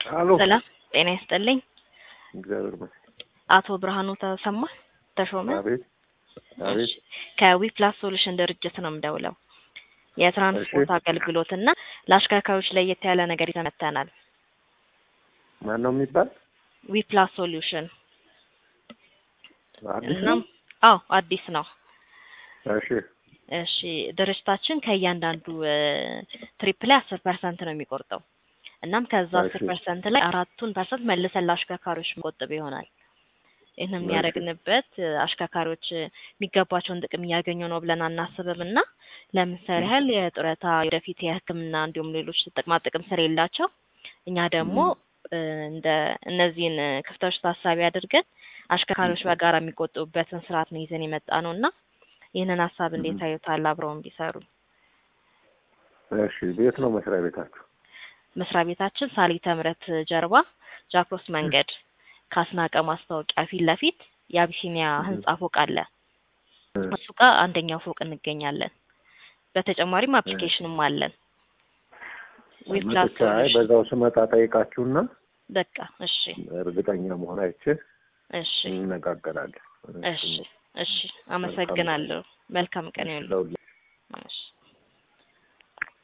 አሎ ሰላም ጤና ይስጥልኝ። እግዚአብሔር ይመስገን። አቶ ብርሃኑ ተሰማ ተሾመ አቤት አቤት። እሺ፣ ከዊፕላስ ሶሉሽን ድርጅት ነው የምደውለው። የትራንስፖርት አገልግሎት እና ለአሽከርካሪዎች ለየት ያለ ነገር ይዘን መጥተናል። ማን ነው የሚባል? ዊፕላስ ሶሉሽን አዲስ እናም ነው? አዎ አዲስ ነው። እሺ እሺ ድርጅታችን ከእያንዳንዱ ትሪፕ ላይ አስር ፐርሰንት ነው የሚቆርጠው። እናም ከዛ አስር እሺ። ፐርሰንት ላይ አራቱን ፐርሰንት መልሰን ለአሽከርካሪዎች መቆጠብ ይሆናል። ይህን የሚያደርግንበት አሽከርካሪዎች የሚገባቸውን ጥቅም እያገኙ ነው ብለን አናስብም እና ለምሳሌ ያህል የጡረታ ወደፊት የሕክምና እንዲሁም ሌሎች ጥቅማ ጥቅም ስለሌላቸው እኛ ደግሞ እ፣ እንደ እነዚህን ክፍተቶች ታሳቢ አድርገን አሽከርካሪዎች በጋራ የሚቆጥቡበትን ስርዓት ነው ይዘን የመጣ ነው እና ይህንን ሀሳብ እንዴት ታዩታል? አብረውን ቢሰሩ እሺ። ቤት ነው መስሪያ ቤታችሁ? መስሪያ ቤታችን ሳሊተ ምሕረት ጀርባ ጃክሮስ መንገድ ከአስናቀ ማስታወቂያ ፊት ለፊት የአቢሲኒያ ህንጻ ፎቅ አለ። እሱ ጋር አንደኛው ፎቅ እንገኛለን። በተጨማሪም አፕሊኬሽንም አለን። ዊፕላስ መጥቻ አይ ሶሉሽን በዛው ስመጣ ጠይቃችሁና በቃ እሺ፣ እርግጠኛ መሆን አይቼ እሺ፣ እንነጋገራለን። እሺ፣ እሺ። አመሰግናለሁ። መልካም ቀን ይሁን። ለሁላ እሺ